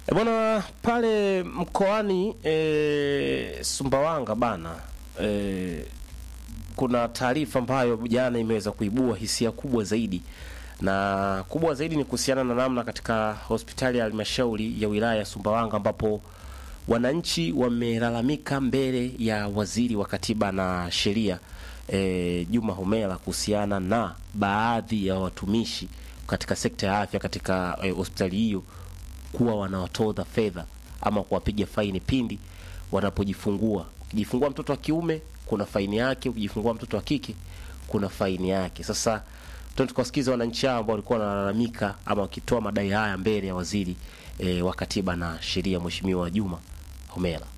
E bwana, pale mkoani e, Sumbawanga bana e, kuna taarifa ambayo jana imeweza kuibua hisia kubwa zaidi, na kubwa zaidi ni kuhusiana na namna katika hospitali ya halmashauri ya wilaya ya Sumbawanga ambapo wananchi wamelalamika mbele ya waziri wa katiba na sheria e, Juma Homera kuhusiana na baadhi ya watumishi katika sekta ya afya katika e, hospitali hiyo kuwa wanawatoza fedha ama kuwapiga faini pindi wanapojifungua. Ukijifungua mtoto wa kiume kuna faini yake, ukijifungua mtoto wa kike kuna faini yake. Sasa tuende tukawasikiza wananchi hao ambao walikuwa wanalalamika ama wakitoa madai haya mbele ya waziri e, wa katiba na sheria Mheshimiwa Juma Homera.